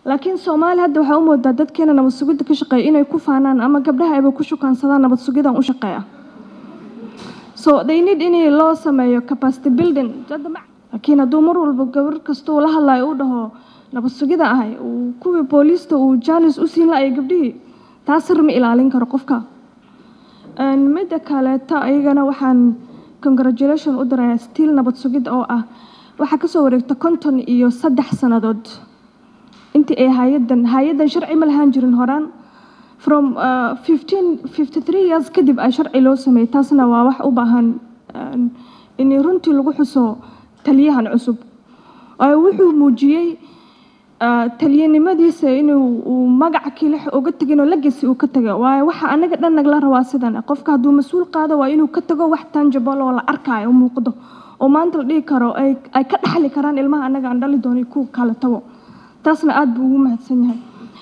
laakiin soomaali hadda waxaa u moodaa dadkeena nabad sugidda ka shaqeeya inay ku faanaan ama gabdhaha ayba ku shukaansadaan nabad sugidan u shaqeeya so they need in loo sameeyo capacity building laakiin hadduu mar walba gabar kasta uu la hadlayo uu dhaho nabad sugida ahay uu kuwii booliista uu jaanis u siin la-ay gabdhihii taas sir ma ilaalin karo qofka midda kaleeta ayagana waxaan congratulation u dirayaa stiil nabad sugid oo ah waxaa kasoo wareegta konton iyo saddex sannadood intii ay hay-adan hay-adan sharci ma lahaan jirin horaan from fifteen fifty three years kadib ay sharci loo sameeyey taasna waa wax u baahan in runtii lagu xuso taliyahan cusub wuxuu muujiyey taliyanimadiisa inuu uu magaca kilix uga tegin oo lagasi uu ka tago waayo waxa anaga dhan nagla rabaa sidan qofka hadduu mas-uul qaado waa inuu ka tago wax tangible oo la arkaayo oo muuqdo oo maanta la dhihi karo ay ka dhaxli karaan ilmaha anaga aan dhali doonay ku kala tago taasna aada buu ugu mahadsan yahay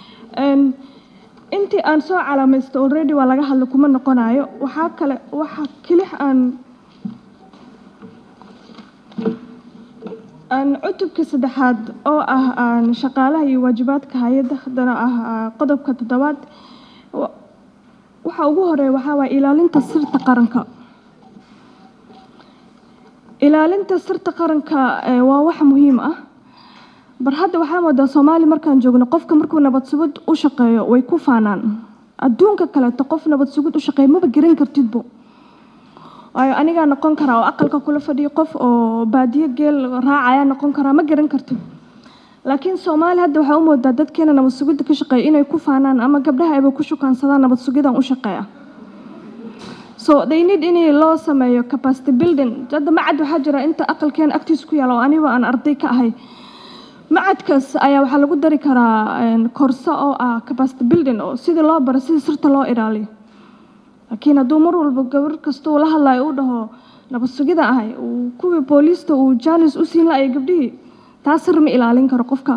intii aan soo calaamaysto already waa laga hadla kuma noqonayo waxaa kale waxa kilix aan cutubka saddexaad oo ah shaqaalaha iyo waajibaadka hay-adda haddana ah qodobka toddobaad waxa ugu horeeya waxaa waaya ilaalinta sirta qaranka ilaalinta sirta qaranka waa wax muhiim ah bar hadda waxaa moodaa soomaali markaan joogno qofka markuu nabad sugid u shaqeeyo way ku faanaan adduunka kaleeto qof nabad sugid u shaqeeya maba garan kartidbo waayo anigaa noqon karaa oo aqalka kula fadhiyo qof oo baadiyo geel raacaya noqon karaa ma garan kartid laakiin soomaali hadda waxaa u moodaa dadkeena nabad sugidda ka shaqeeya inay ku faanaan ama gabdhaha ayba ku shukaansadaan nabad sugidan u shaqeeya so they need in loo sameeyo capacity building hadda macad waxaa jira inta aqalkeena agtiisa ku yaala oo anigo aan arday ka ahay macadkaas ayaa waxaa lagu dari karaa korso oo ah capacity building oo sidii loo baro sidii sirta loo ilaaliyo laakiin hadduu mar walba gabar kasta uu la hadlayo uu dhaho nabad sugida ahay uu kuwii booliista uu jaanis u siin la-ay gabdhihii taas sir ma ilaalin karo qofka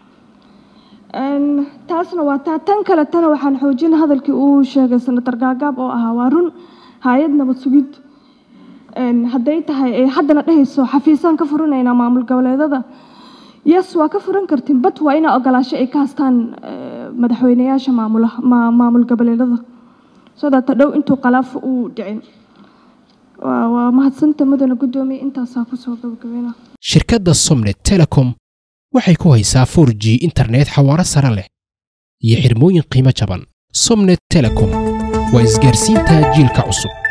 taasna waa taa tan kale tana waxaan xoojin hadalkii uu sheegay senator gaagaab oo ahaa waa run hay-ad nabad sugid hadday tahay ay haddana dhehayso xafiisaan ka furinaynaa maamul goboleedada yes waa ka furan kartin bat waa inaa ogolaasho ay ka hastaan madaxweyneyaasha maamulaha maamul goboleedada sodaata dhow intuu khalaaf uu dhicin waa mahadsanta mudana guddoomiye intaasaa kusoo gabagabeyna shirkadda somnet telecom waxay ku haysaa for g internet xawaaro sare leh iyo xirmooyin qiimo jaban somnet telecom waa isgaarsiinta jiilka cusub